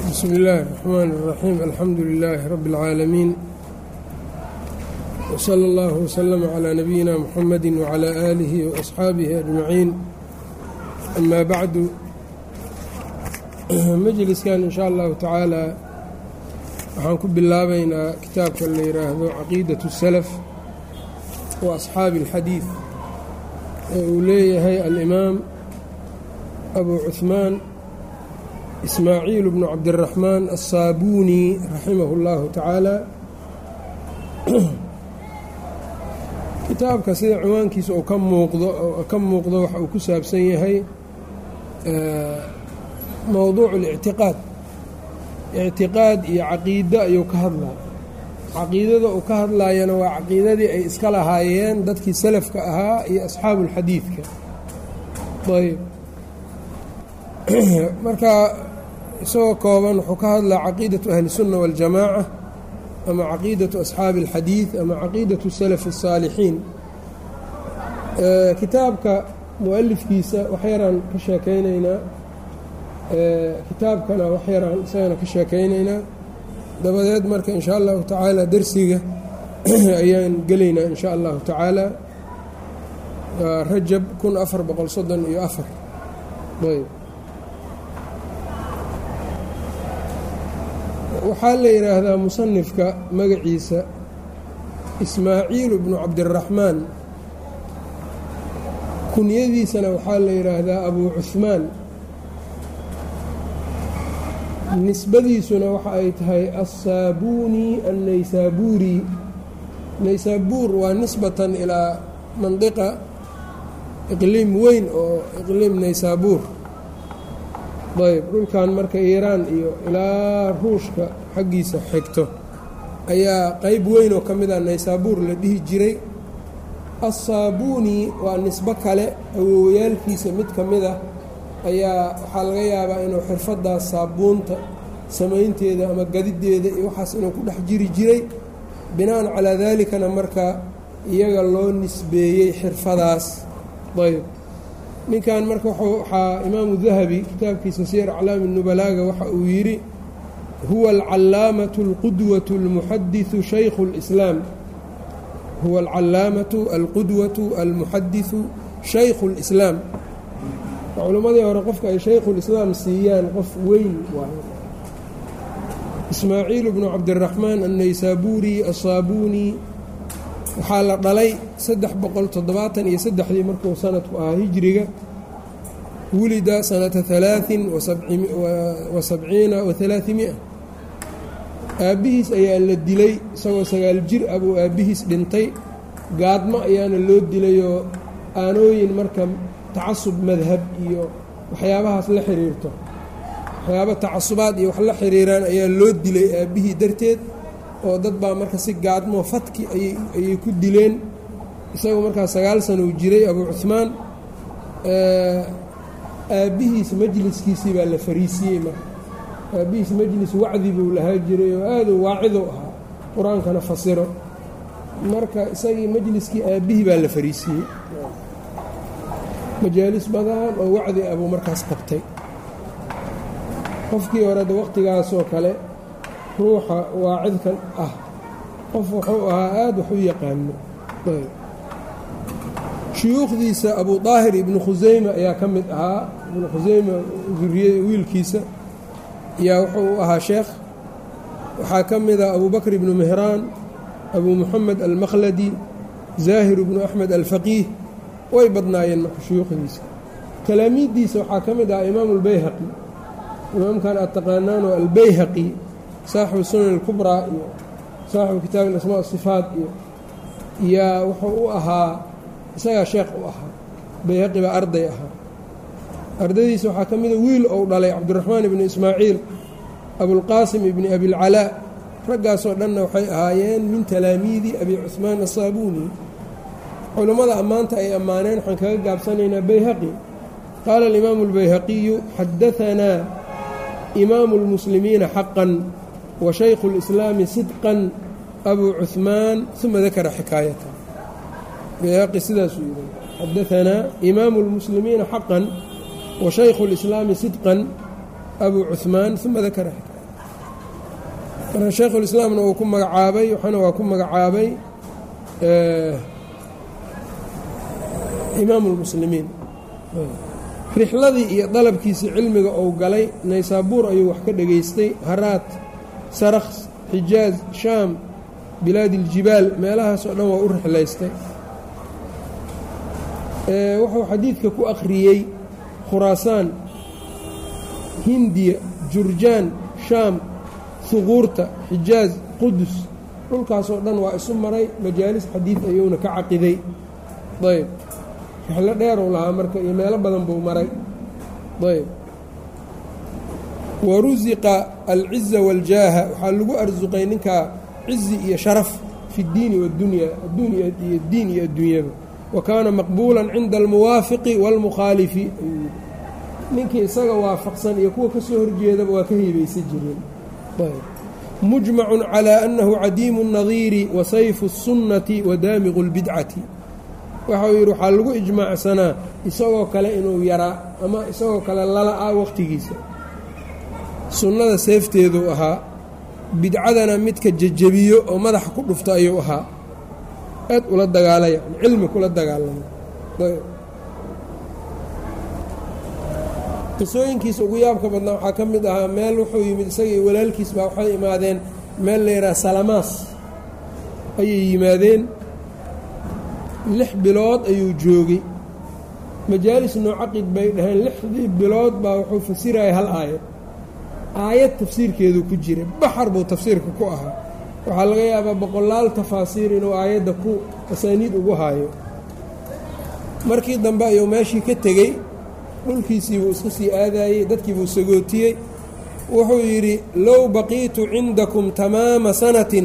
bsmi illaahi الرaxmaan الraxiim alxamdu lilaahi rabbi اlcaalamiin wslى اllah wslama clى nabiyina muxamadi wclى aalihi waasxaabihi ajmaciin ama bacdu majliskan in sha allahu tacaala waxaan ku bilaabaynaa kitaabka la yidhaahdo caqiidaة الsalaf wa asxaabi اlxadiid ee uu leeyahay alimaam abu cuثmaan ismaaciil bnu cabdiraxmaan asaabuuni raximahu اllahu tacaala kitaabka sida ciwaankiisa uu ka muuqdo ka muuqdo waxa uu ku saabsan yahay mowduuc اlictiqaad ictiqaad iyo caqiido ayuu ka hadlaa caqiidada uu ka hadlaayana waa caqiidadii ay iska lahaayeen dadkii salafka ahaa iyo asxaabu اlxadiidka ayb marka isagoo kooban wuxuu ka hadlaa caqiidatu ahli الsunna waاljamaaca ama caqiidatu asxaabi اlxadiid ama caqiidatu salaf الsaalixiin kitaabka mualifkiisa wax yaraan ka sheekaynaynaa kitaabkana wax yaraan isagana ka sheekaynaynaa dabadeed marka in sha allahu tacaala dersiga ayaan gelaynaa in sha allahu tacaala rajab kun afar boqol soddon iyo afar ayb waxaa la yidhaahdaa musanifka magaciisa ismaaciil bnu cabdiraxmaan kunyadiisana waxaa la yidhaahdaa abu cuhmaan nisbadiisuna waxa ay tahay assaabuuni annaysaabuuri naysaabuur waa nisbatan ilaa mandiqa iqliim weyn oo iqliim naysaabuur ayb dhulkan marka iiraan iyo ilaa ruushka xaggiisa xigto ayaa qeyb weyn oo ka mid ah naysaabuur la dhihi jiray assaabuuni waa nisbo kale awoowayaalkiisa mid ka mid ah ayaa waxaa laga yaabaa inuu xirfadaas saabuunta samaynteeda ama gadideeda iyo waxaas inuu ku dhex jiri jiray bina'an calaa daalikana marka iyaga loo nisbeeyey xirfadaas ayb ninkan marka waxaa imaamu dahabi kitaabkiisa siyar aclaami nubalaaga waxa uu yidhi huwa alcalaamatu alqudwatu almuxadiثu shaykhu اlislaam huwa alcalaamatu alqudwatu almuxadiثu shaykhu اlislaam culimmadii hore qofka ay shaykhulislaam siiyaan qof weyn waayo ismaaciil bnu cabdiraxmaan annaysaabuuri asaabuuni waxaa la dhalay saddex boqol toddobaatan iyo saddexdii markuu sanadku ahaa hijriga wulida sanata halaain wa sabciina wa halaaimia aabbihiis ayaa la dilay isagoo sagaal jir ah buu aabbihiis dhintay gaadmo ayaana loo dilayoo aanooyin marka tacasub madhab iyo waxyaabahaas la xiriirto waxyaaba tacasubaad iyo wax la xiriiraan ayaa loo dilay aabbihii darteed oo dad baa marka si gaadmo fatki ayay ku dileen isagoo markaa sagaal sana uu jiray abuu cuhmaan aabbihiis majliskiisii baa la fariisiyey marka aabbihiis majlis wacdi buu lahaa jiray oo aaduu waacidu ahaa qur-aankana fasiro marka isagii majliskii aabbihii baa la fariisiyey majaalis badan oo wacdi abuu markaas qabtay qofkii horeda waqtigaasoo kale ruuxa waacidkan ah qof wuxuu ahaa aada wax u yaqaano shuyuukhdiisa abu daahir ibnu khuseyme ayaa ka mid ahaa ibnu khuseyme duriya wiilkiisa ayaa wuxuu u ahaa sheekh waxaa ka mid ah abu bakr ibnu mehraan abu muxamed almakhladi zaahir ibnu axmed alfaqiih way badnaayeen marka shuyuukhdiisa talaamiiddiisa waxaa ka mid ah imaamu albayhaqi imaamkan aad taqaanaano albayhaqi saaxibu sunan alkubraa iyo saaxibu kitaabi alasmaa asifaat iyo yaa wuxuu u ahaa isagaa sheekh u ahaa bayhaqi baa arday ahaa ardaydiisa waxaa ka mida wiil ou dhalay cabdiraxmaan ibni ismaaciil abulqaasim ibni abilcalaa raggaasoo dhanna waxay ahaayeen min talaamiidi abi cuhmaan asaabuuni culummada ammaanta ay ammaaneen waxaan kaga gaabsanaynaa bayhaqi qaala alimaamu albayhaqiyu xadaanaa imaamu اlmuslimiina xaqan wa shaykhu اlislaami sidqan abuu cuhmaan uma dakara xikaayata bayhaqi sidaasuu yidhi xadaanaa imaamu اlmuslimiina xaqan wa shaykhu اlislaami sidqan abuu cuhmaan uma dakara xikaayata marka shaykhulislaamna uu ku magacaabay waxaana waa ku magacaabay imaamu lmuslimiin rixladii iyo dalabkiisii cilmiga uu galay naysaabuur ayuu wax ka dhegaystay haraat saraks xijaaz shaam bilaadi iljibaal meelahaasoo dhan waa u rixlaystay wuxuu xadiidka ku akhriyey khuraasaan hindiya jurjaan shaam huquurta xijaaz qudus dhulkaasoo dhan waa isu maray majaalis xadiid ayuuna ka caqiday ayb rixlo dheeruu lahaa marka iyo meelo badan buu maray ayb wa rusiqa alciza waاljaaha waxaa lagu arsuqay ninkaa cizi iyo sharaf fi اddiini waاdunya adduun iyo diin iyo adduunyaba wa kaana maqbuula cinda almuwaafiqi wاlmukhaalifi ninkii isaga waafaqsan iyo kuwa ka soo horjeedaba waa ka hiibaysan jireen mujmacu calى annahu cadiimu الnadiiri wa sayfu الsunnati wa daamiqu اlbidcati waxau yidhi waxaa lagu ijmaacsanaa isagoo kale inuu yaraa ama isagoo kale lala-a waqtigiisa sunnada seefteeduu ahaa bidcadana midka jejebiyo oo madaxa ku dhufto ayuu ahaa aad ula dagaalay yani cilmi kula dagaalama qisooyinkiisa ugu yaabka badnaa waxaa ka mid ahaa meel wuxuu yimid isaga iyo walaalkiis baa waxay imaadeen meel la yidhaha salamaas ayay yimaadeen lix bilood ayuu joogay majaalis noocaqid bay dhaheen lixdii bilood baa wuxuu fasiraya hal aayad aayad tafsiirkeedu ku jira baxar buu tafsiirka ku ahaa waxaa laga yaabaa boqolaal tafaasiir inuu aayadda ku asaaniid ugu haayo markii dambe ayuu meeshii ka tegey dhulkiisii buu iska sii aadayey dadkii buu sagootiyey wuxuu yidhi low baqiitu cindakum tamaama sanatin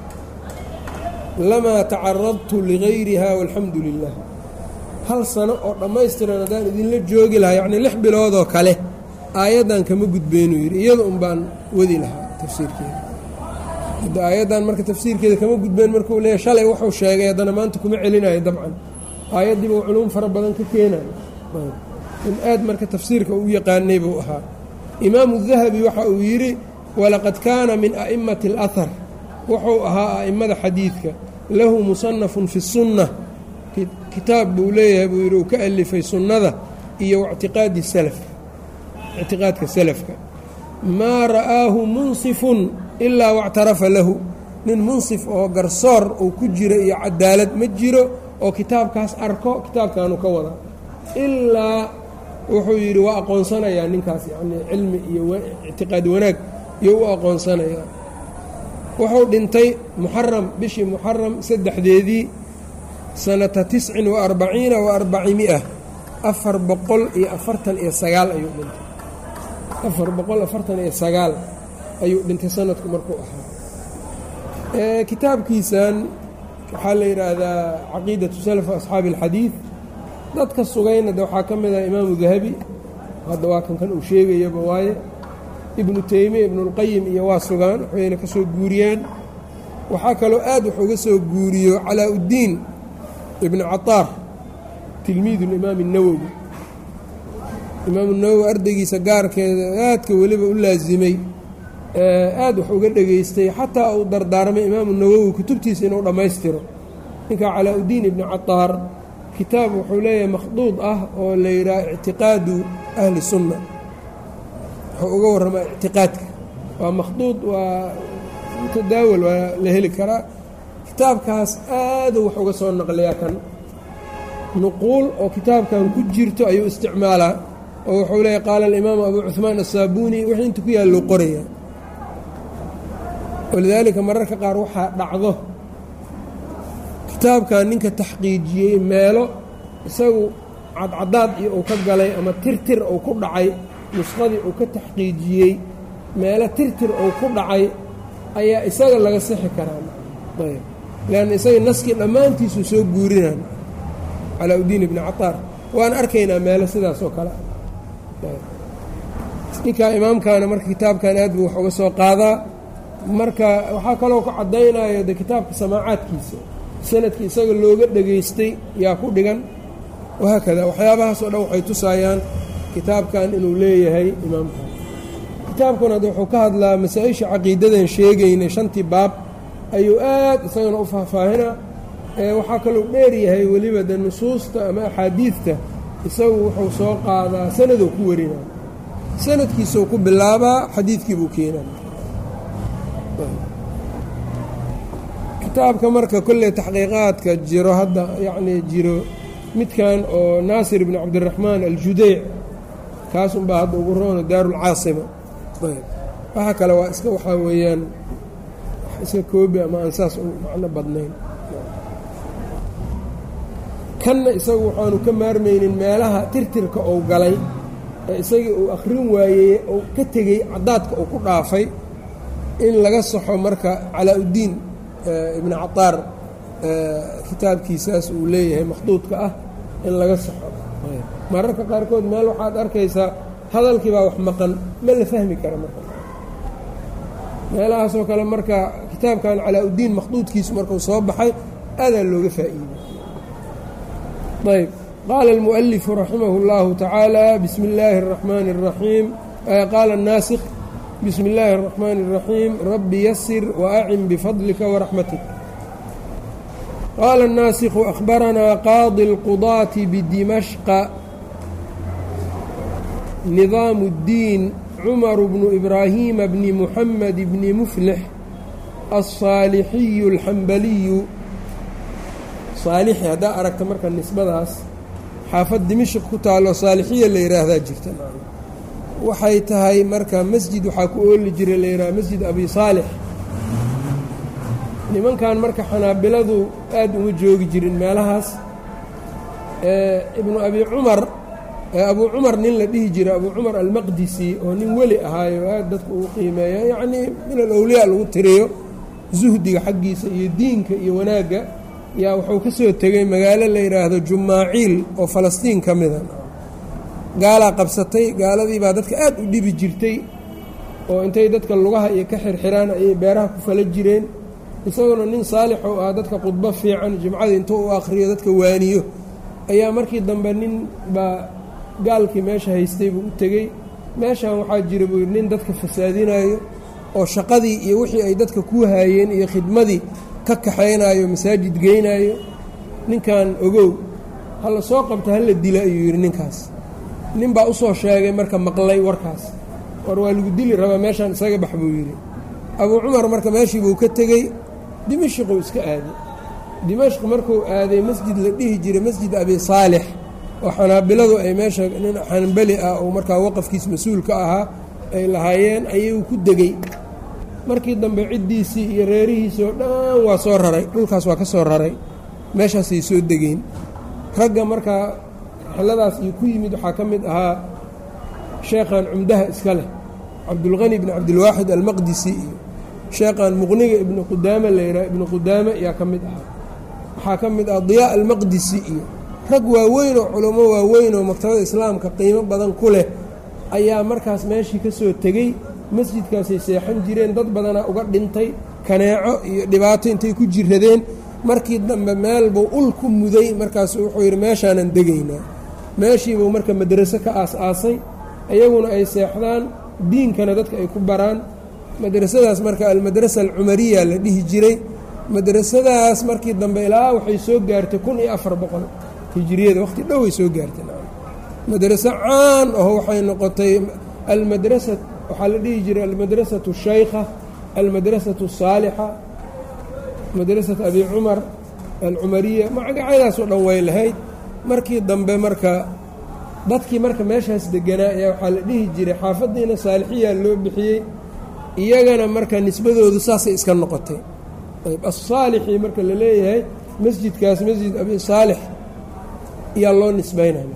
lamaa tacaradtu ligayriha walxamdu lilah hal sano oo dhammaystiran haddaan idinla joogi lahaa yacnii lix biloodoo kale aayaddan kama gudbeynuu yidhi iyada un baan wadi lahaa tafsiirkeeda hadda aayaddan marka tafsiirkeeda kama gudbeen markuu leeyahy shalay wuxuu sheegay haddana maanta kuma celinayo dabcan aayaddiiba culuum fara badan ka keenayo in aad marka tafsiirka u yaqaanay buu ahaa imaamu dahabi waxa uu yidhi walaqad kaana min a'immati alahar wuxuu ahaa a'immada xadiidka lahu musanafun fi sunna kitaab buu leeyahay buu yidhi uu ka alifay sunnada iyo wactiqaadi salaf ictiqaadka salafka maa ra'aahu munsifun ilaa wactarafa lahu nin munsif oo garsoor uu ku jiro iyo cadaalad ma jiro oo kitaabkaas arko kitaabkaanu ka wada ilaa wuxuu yidhi waa aqoonsanayaa ninkaas yacnii cilmi iyo ictiqaad wanaag iyo u aqoonsanayaa wuxuu dhintay muxaram bishii muxaram saddexdeedii sanata tiscin wa arbaciina wa arbacimia afar boqol iyo afartan iyo sagaal ayuu dhintay afar boqol afartan iyo sagaal ayuu dhintay sanadku markuu ahaa kitaabkiisan waxaa la yidhaahdaa caqiidatu salaf asxaabi alxadiid dadka sugayna de waxaa ka mid ah imaamu dahabi hadda waa kan kan uu sheegayaba waaye ibnu teymiya ibnuulqayim iyo waa sugaan waxayna ka soo guuriyaan waxaa kaloo aad wax uga soo guuriyo calaa-uddiin ibnu cataar tilmiidu limaami اnawowi imaamu nawowi ardaygiisa gaarkeeda aadka weliba u laasimay aad wax uga dhegaystay xataa uu dardaarmay imaamu nawowi kutubtiisa inuu dhammaystiro ninkaa calaa-uddiin ibnu cataar kitaab wuxuu leeyahay makhduud ah oo la yidhaha ictiqaadu ahli sunna wuxuu uga warramaa ictiqaadka waa makhduud waa mutadaawal waa la heli karaa kitaabkaas aaduu wax uga soo naqliyaa kan nuquul oo kitaabkan ku jirto ayuu isticmaalaa oo wuxuu leeyahy qaala alimaamu abu cuhmaan asaabuuni wixii inta ku yaallou qoraya walidaalika mararka qaar waxaa dhacdo kitaabkan ninka taxqiijiyey meelo isagu cadcadaad iyo uu ka galay ama tirtir uu ku dhacay nusqadii uu ka taxqiijiyey meelo tirtir uu ku dhacay ayaa isaga laga sixi karaa ayb leanna isaga naskii dhammaantiisuu soo guurinaan calaa-uddiin ibni cataar waan arkaynaa meelo sidaas oo kale ninkaa imaamkaana marka kitaabkan aad buu wax uga soo qaadaa marka waxaa kaloo ka caddaynaya de kitaabka samaacaadkiisa sanadkii isaga looga dhegaystay yaa ku dhigan wahaakada waxyaabahaas oo dhan waxay tusaayaan kitaabkan inuu leeyahay imaamkan kitaabkuna wuxuu ka hadlaa masaa-isha caqiidadan sheegaynay shantii baab ayuu aad isagana u faahfaahinaa waxaa kalou dheeryahay weliba de nusuusta ama axaadiidta isagu wuxuu soo qaadaa sanadoo ku warinaa sanadkiisuu ku bilaabaa xadiidkii buu keenaa kitaabka marka kolley taxqiiqaadka jiro hadda yacnii jiro midkan oo naasir ibni cabdiraxmaan aljudeyc kaas unbaa hadda ugu roona daarulcaasima waxa kale waa iska waxaa weeyaan iska koobi ama aan saas u macno badnayn kanna isagu waxaanu ka maarmaynin meelaha tirtirka uu galay ee isagii uu akhrin waayey uu ka tegey caddaadka uu ku dhaafay in laga saxo marka calaa-uddiin ibni cataar kitaabkiisaas uu leeyahay makhduudka ah in laga saxo mararka qaarkood meel waxaad arkaysaa hadalkii baa wax maqan ma la fahmi kara marka meelahaasoo kale marka kitaabkan calaa-uddiin makhduudkiisu markuu soo baxay aadaa looga faa'iiday ayb qaala almu'alifu raximah اllahu tacaala bismi اllaahi الraxmaani الraxiim qaala الnaasikh bismi اllaahi الraxmaani الraxiim rabbi yasir waacin bifadlika waraxmatik qaala الnaasikhu akhbaranaa qaadi اlqudaati bidimashqa nidaamu اddiin cumaru bnu ibraahiima bni muxamed bni muflix alsaalixiyu alxambaliyu saalixi haddaa aragta marka nisbadaas xaafad dimashq ku taalo saalixiya la yidhaahdaa jirta waxay tahay marka masjid waxaa ku ooli jira la yidhaha masjid abi saalix nimankan marka xanaabiladu aad uma joogi jirin meelahaas ibnu abi cumar abuu cumar nin la dhihi jira abuu cumar almaqdisi oo nin weli ahaayo aad dadka uu qiimeeya yacnii min alowliyaa lagu tiriyo suhdiga xaggiisa iyo diinka iyo wanaagga yaa wuxuu ka soo tegey magaalo la yidhaahdo jumaaciil oo falastiin ka mida gaalaa qabsatay gaaladii baa dadka aad u dhibi jirtay oo intay dadka lugaha iyo ka xirxiraan ayay beeraha ku fala jireen isaguna nin saalixuu ah dadka khudbo fiican jimcadii intuu u akhriyo dadka waaniyo ayaa markii dambe nin baa gaalkii meesha haystay buu u tegey meeshan waxaa jira buu yidhi nin dadka fasaadinayo oo shaqadii iyo wixii ay dadka ku haayeen iyo khidmadii ka kaxaynayo masaajid geynaayo ninkan ogow hala soo qabta hala dila ayuu yidhi ninkaas nin baa usoo sheegay marka maqlay warkaas war waa lagu dili rabaa meeshaan isaga bax buu yidhi abuu cumar marka meeshii buu ka tegey dimashquu iska aaday dimashq markuu aaday masjid la dhihi jiray masjid abi saalix oo xanaabiladu ay meesha nin xanbali ah oo markaa waqafkiis mas-uul ka ahaa ay lahaayeen ayuu ku degey markii dambe ciddiisii iyo reerihiisii oo dhan waa soo raray dhulkaas waa ka soo raray meeshaasay soo degeen ragga markaa rixladaas iyo ku yimid waxaa ka mid ahaa sheekhan cumdaha iska leh cabdulqani ibni cabdilwaaxid almaqdisi iyo sheekhan muqniga ibnu qudaame la yidhaha ibnu qudaame yaa ka mid ahaa waxaa ka mid ah diyaa almaqdisi iyo rag waaweyn oo culummo waaweyn oo maktabada islaamka qiimo badan ku leh ayaa markaas meeshii ka soo tegey masjidkaasay seexan jireen dad badanaa uga dhintay kaneeco iyo dhibaato intay ku jiradeen markii dambe meel buu ul ku muday markaasu wuxuu yidhi meeshaanan degaynaa meeshiibuu marka madraso ka aas-aasay iyaguna ay seexdaan diinkana dadka ay ku baraan madrasadaas marka almadrasa alcumariya la dhihi jiray madrasadaas markii dambe ilaa waxay soo gaartay kun iyo afar boqol hijiriyada waqti dhow ay soo gaartay madraso caan aho waxay noqotay almadrasa waxaa la dhihi jiray almadrasatu shaykha almadrasatu saalixa madrasatu abi cumar alcumariya magacyadaasoo dhan way lahayd markii dambe marka dadkii marka meeshaas deganaa ayaa waxaa la dhihi jiray xaafaddiina saalixiyaa loo bixiyey iyagana marka nisbadoodu saasay iska noqotay ayb assaalixii marka la leeyahay masjidkaas masjid abi saalix ayaa loo nisbaynaya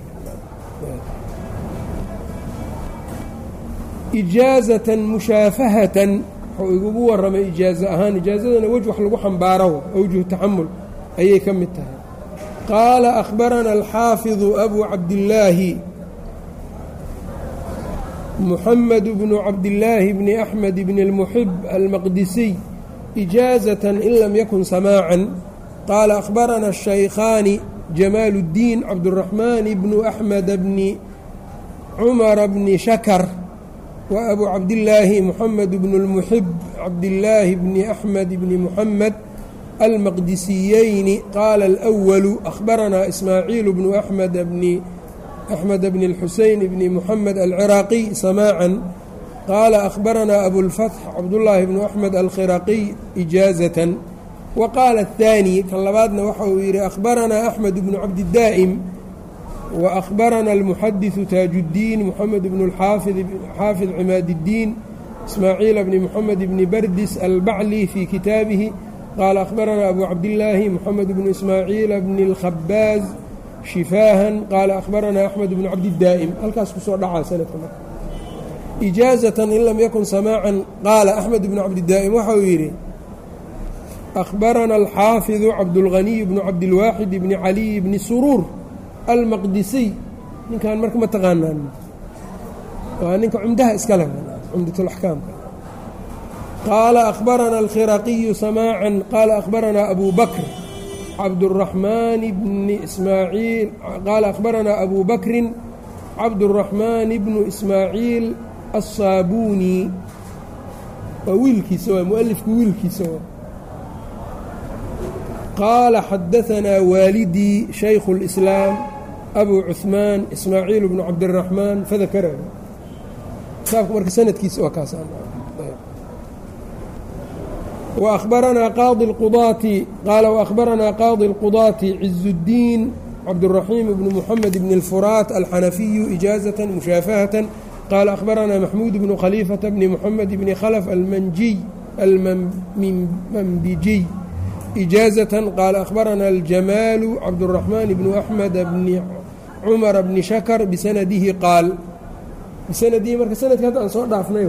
ijaazatan mushaafahatan wuxuu igugu warramay ijaazo ahaan ijaazadana wej wax lagu xambaaro awjuh taxamul ayay ka mid tahay qaala akhbarana alxaafidu abu cabdillaahi muxamed bnu cabdillaahi bni axmed bni اlmuxib almaqdisiy ijaazatan in lam yakun samaacan qaala akhbarana الshaykhaani jamaalu اddiin cabduraxmaan bnu axmed bni cumara bni shakar wa abuu cabdillaahi moxamed bnu اlmuxib cabdillaahi bni axmed bni muxamed almaqdisiyeyni qaala alأwalu akhbaranaa ismaaciil bnu axmed bni axmed bni اlxuseyn bni muxamed alciraaqiy samaacan qaala akhbaranaa abulfatx cabdullaahi bnu axmed alkhiraqiy ijaazatan wa qaala aلthaani kan labaadna waxa uu yidhi akhbaranaa axmed bnu cabdidaa'im wa akhbarana almuxadiثu taajuddiin moxamed bnu xaafid cimaad اddiin ismaaciila bni moxamed bni bardis albacli fii kitaabihi qaala akhbaranaa abu cabdillaahi moxamed bnu ismaaciila bni اlkhabaaz shifaahan qaala akhbaranaa axmed bnu cabdidaa'im halkaas kusoo dhacaa sanadka marka ijaazatan in lam yakun samaacan qaala axmed bnu cabdidaa'im waxa uu yidhi akhbarana alxaafidu cabdulghaniy bnu cabdilwaaxid bni caliy bni suruur almaqdisiy ninkan marka ma taqaanaan waa ninka cumdaha iska leh cumdatulaxkaamka qaala akhbarana alkhiraqiyu samaacan qaala akhbaranaa abu bakr cabduraxmaan bni ismaaciil qaala akhbaranaa abu bakrin cabduraxmaan bnu ismaaciil asaabuuni waa wiilkiisa waa mualifku wiilkiisa waa qaala xadaanaa waalidii shaykhu اlislaam abu cuثmaan ismaaciil bnu cabdiraxmaan fadakara kitaabka marka sanadkiisa waa kaas waأkhbaranaa qaadi اlqudaati qaala waأkhbaranaa qaadi اlqudaati ciz اddiin cabdالraxiim bnu muxamed bn اlfuraat alxanafiyu ijaazة mushaafahة qaala akhbaranaa maxmuud bnu khaliifata bni muxamed bni khlf almanjiy almambijiy ijaazة qaala akhbaranaa aljamaalu cabdالraxmaan bnu axmed bni cumara bni shakr bisanadihi qaal bisanadihi marka sanadka hadda aan soo dhaafnay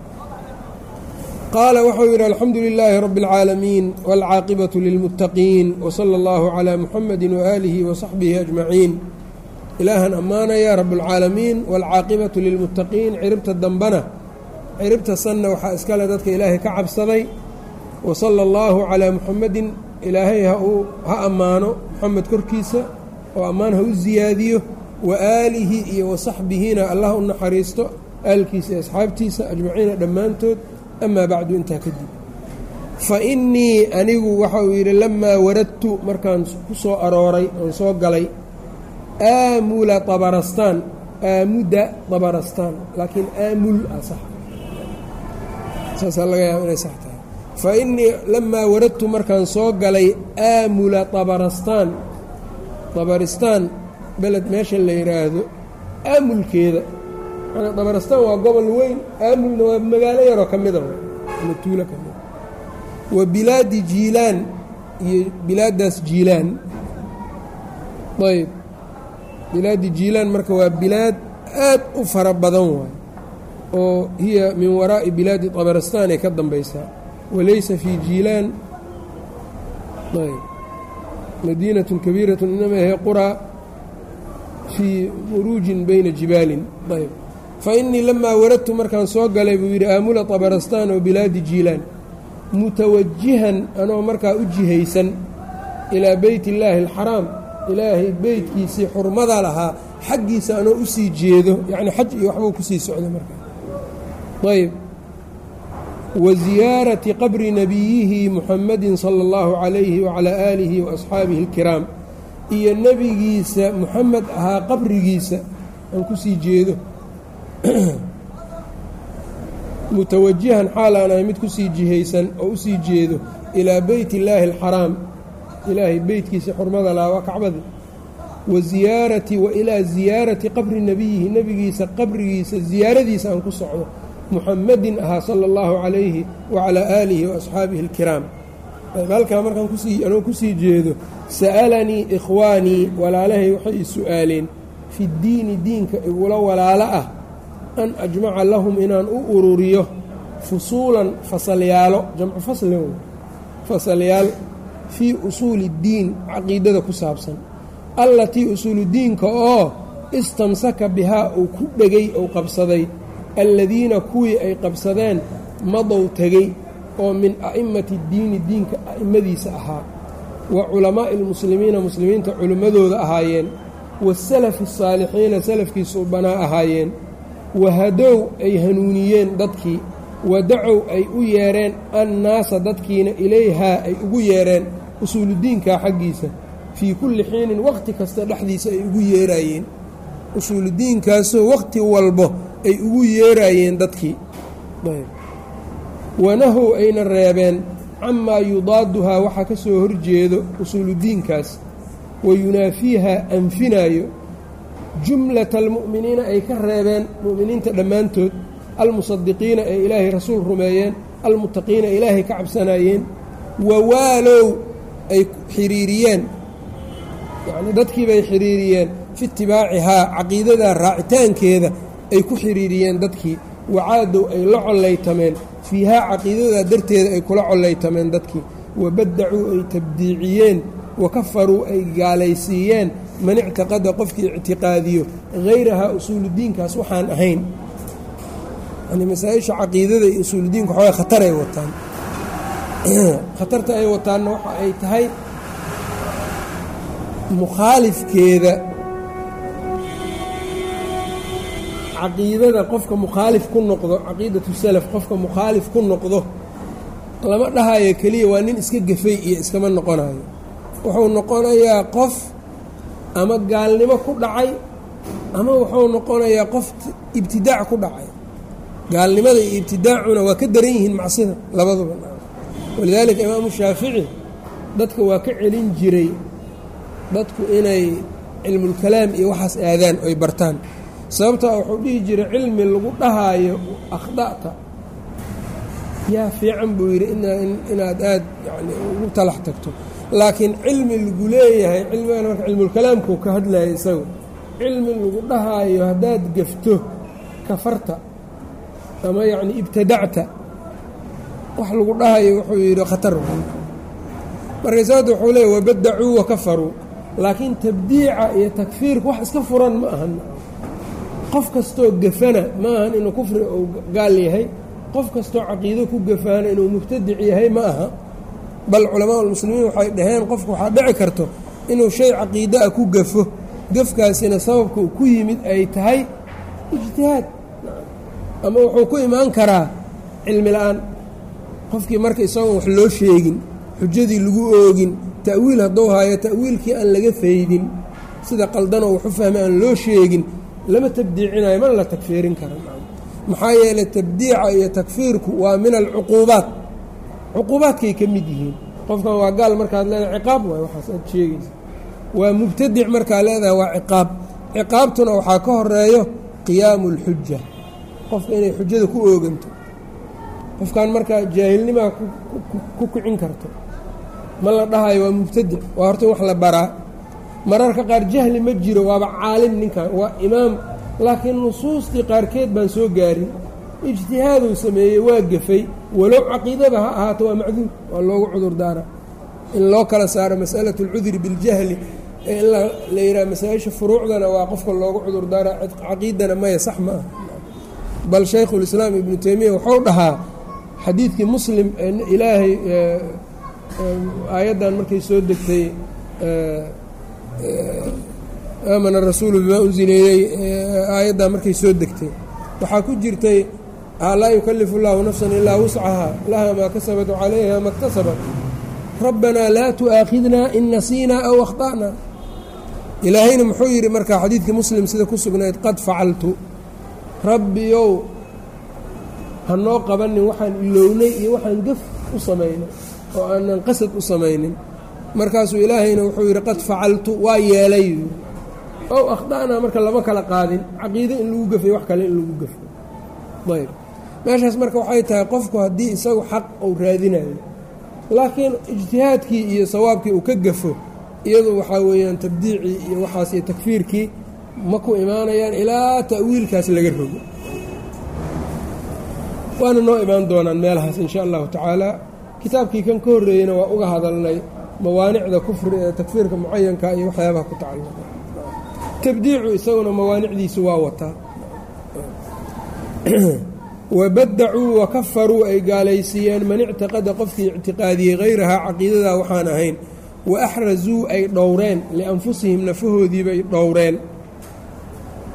qaala wuxuu yidhi alxamdu lilaahi rabi اlcaalamiin wاlcaaqibaةu lilmuttaqiin wslى اllahu calىa muxamedi waaalihi wasaxbihi ajmaciin ilaahan ammaanaya rabuاlcaalamiin wاlcaaqibatu lilmuttaqiin ciribta dambana ciribta sanna waxaa iskale dadka ilaahay ka cabsaday wasala allahu calaa muxamedin ilaahay ha ammaano muxamed korkiisa oo ammaan ha u siyaadiyo wa aalihi iyo wasaxbihina allah u naxariisto aalkiisa iyo asxaabtiisa ajmaciina dhammaantood amaa bacdu intaa kadib fa innii anigu waxa uu yidhi lamaa waradtu markaan ku soo arooray oon soo galay aamula tabarastaan aamuda tabarastaan laakiin aamul ah sax saasaa laga yaaba inay sax tahay fa innii lamaa waradtu markaan soo galay aamula tabarastaan tabaristaan beled meesha la yidhaahdo aamulkeeda manaa tabaristaan waa gobol weyn aamulna waa magaalo yaroo ka mida ama tuulo ka mida wa bilaadi jiilaan iyo bilaaddaas jiilaan ayb bilaadi jiilaan marka waa bilaad aad u fara badan waay oo hiya min waraa'i bilaadi tabaristaan ay ka dambaysaa walaysa fii jiilaan ayb madiinatun kabiiratun inama he quraa fii muruujin bayna jibaalin ayb fa innii lamaa waradtu markaan soo galay buu yidhi aamula tabarastaan oo bilaadi jiilaan mutawajihan anoo markaa u jihaysan ilaa beyt illaahi alxaraam ilaahay beytkiisii xurmada lahaa xaggiisa anoo u sii jeedo yacni xaj iyo waxbuu kusii socda markaa ayb wa ziyaarati qabri nabiyihi muxamedin sala allahu calayhi wacalaa aalihi wa asxaabihi alkiraam iyo nebigiisa muxamed ahaa qabrigiisa aan kusii jeedo mutawajihan xaal aan ahay mid kusii jihaysan oo usii jeedo ilaa beyt illaahi alxaraam ilaahay beytkiisa xurmada lahaa waa kacbadii wa ziyaarati wa ilaa ziyaarati qabri nebiyihi nebigiisa qabrigiisa ziyaaradiisa aan ku socdo muxamedin ahaa sala allahu calayhi wacalaa aalihi wa asxaabihi alkiraam halkaa markaan kusii anuu kusii jeedo sa'alanii ikhwaanii walaalahay waxay i su-aaleen fi ddiini diinka igula walaalo ah an ajmaca lahum inaan u ururiyo fusuulan fasalyaalo jamcu faslin fasalyaal fii usuuli ddiin caqiidada ku saabsan allatii usuuludiinka oo istamsaka bihaa uu ku dhegay ou qabsaday alladiina kuwii ay qabsadeen madow tegey oo min a'immati ddiini diinka a'immadiisa ahaa wa culamaa'i almuslimiina muslimiinta culimmadooda ahaayeen wasalafi asaalixiina salafkii suubanaa ahaayeen wahadow ay hanuuniyeen dadkii wadacow ay u yeereen annaasa dadkiina ilayhaa ay ugu yeereen usuuludiinkaa xaggiisa fii kulli xiinin waqti kasta dhexdiisa ay ugu yeeraayeen usuuludiinkaasoo waqti walbo ay ugu yeeraayeen dadkii wanahow ayna reebeen camaa yudaaduhaa waxaa ka soo horjeedo usuuludiinkaas wa yunaafiiha anfinaayo jumlata almu'miniina ay ka reebeen mu'miniinta dhammaantood almusadiqiina ee ilaahay rasuul rumeeyeen almuttaqiina ilaahay ka cabsanaayeen wawaalow ay xiriiriyeen yacnii dadkiibay xiriiriyeen fi itibaacihaa caqiidadaa raacitaankeeda ay ku xiriiriyeen dadkii wacaadow ay la collaytameen fiihaa caqiidadaa darteeda ay kula collaytameen dadkii wabaddacuu ay tabdiiciyeen wa kafaruu ay gaalaysiiyeen man ictiqada qofkii ictiqaadiyo hayrahaa usuuludiinkaas waxaan ahayn yani masaa-isha caqiidada iyo usuuludiinka waxaway khataray wataan khatarta ay wataanna waxa ay tahay mukhaalifkeeda caqiidada qofka mukhaalif ku noqdo caqiidatu salaf qofka mukhaalif ku noqdo lama dhahayo keliya waa nin iska gafay iyo iskama noqonayo wuxuu noqonayaa qof ama gaalnimo ku dhacay ama wuxuu noqonayaa qof ibtidaac ku dhacay gaalnimada iyo ibtidaacuna waa ka daran yihiin macsida labaduba walidaalika imaamu shaafici dadka waa ka celin jiray dadku inay cilmulkalaam iyo waxaas aadaan oy bartaan sababtaa wuxuu dhihi jiray cilmi lagu dhahaayo akhda'ta yaa fiican buu yidhi inaad aad yani ugu talax tagto laakiin cilmi lagu leeyahay cilmigan marka cilmulkalaamkuu ka hadlaya isagu cilmi lagu dhahaayo haddaad gafto kafarta ama yacni ibtadacta wax lagu dhahayo wuxuu yidhi khatar markaysaada wuxuu leeyahy wabadacuu wa kafaruu laakiin tabdiica iyo takfiirka wax iska furan ma ahan qof kastoo gafana ma ahan inuu kufri uu gaal yahay qof kastoo caqiido ku gafaana inuu mubtadic yahay ma aha bal culamaa ulmuslimiin waxay dhaheen qofku waxaa dhici karto inuu shay caqiida a ku gafo gafkaasina sababka uu ku yimid ay tahay ijtihaad ama wuxuu ku imaan karaa cilmi la-aan qofkii marka isagoon wax loo sheegin xujadii lagu oogin ta'wiil hadduu haayo ta'wiilkii aan laga faydin sida qaldanoo waxu fahmay aan loo sheegin lama tabdiicinayo mana la takfiirin kara maxaa yeelay tabdiica iyo takfiirku waa min alcuquubaat cuquubaadkay ka mid yihiin qofkan waa gaal markaad leedahay ciqaab waay waxaas aad sheegaysa waa mubtadic markaa leedahay waa ciqaab ciqaabtuna waxaa ka horeeyo qiyaamu اlxuja qofka inay xujada ku ooganto qofkan markaa jaahilnimaa ku kicin karto ma la dhahayo waa mubtadic waa horta in wax la baraa mararka qaar jahli ma jiro waaba caalim ninkan waa imaam laakiin nusuustii qaarkeed baan soo gaarin ijtihaaduu sameeyey waa gafay walow caqiidaba ha ahaato waa macduur waa loogu cudur daara in loo kala saaro masalatu اlcudri biاljahli ee in la yidhaha masaa-isha furuucdana waa qofka loogu cudur daara caqiidana maya sax ma ah bal shaykhulislaam ibnu teymiya wuxuu dhahaa xadiidkii muslim ee ilaahay aayaddan markay soo degtay aamana rasuulu bimaa unzila iley aayaddan markay soo degtay waxaa ku jirtay laa yukalifu اllahu nafsan ilaa wuscaha laha maa kasabat calayha ma اktasabat rabbanaa laa tu'aakhidna in nasiinaa aw akhta'na ilaahayna muxuu yidhi markaa xadiidkii muslim sida ku sugnayd qad facaltu rabbiyow hanoo qabanin waxaan ilownay iyo waxaan gaf u samaynay oo aanan qasad u samaynin markaasuu ilaahayna wuxuu yidhi qad facaltu waa yeelay ow akhda'naa marka lama kala qaadin caqiide in lagu gafay wax kale in lagu gafo ayb meeshaas marka waxay tahay qofku haddii isagu xaq uu raadinayo laakiin ijtihaadkii iyo sawaabkii uu ka gafo iyadu waxaa weeyaan tabdiicii iyo waxaas iyo takfiirkii ma ku imaanayaan ilaa ta'wiilkaas laga rogo waana noo imaan doonaan meelahaas insha allahu tacaala kitaabkii kan ka horreeyeyna waa uga hadalnay mawaanicda kufri ee takfiirka mucayanka iyo waxyaabaha ku tacalluqa tabdiicu isaguna mawaanicdiisu waa wataa wabadacuu wakafaruu ay gaalaysiiyeen man ictiqada qofkii ictiqaadiyey hayrahaa caqiidadaa waxaan ahayn wa axrazuu ay dhowreen lianfusihim nafahoodiibay dhowreen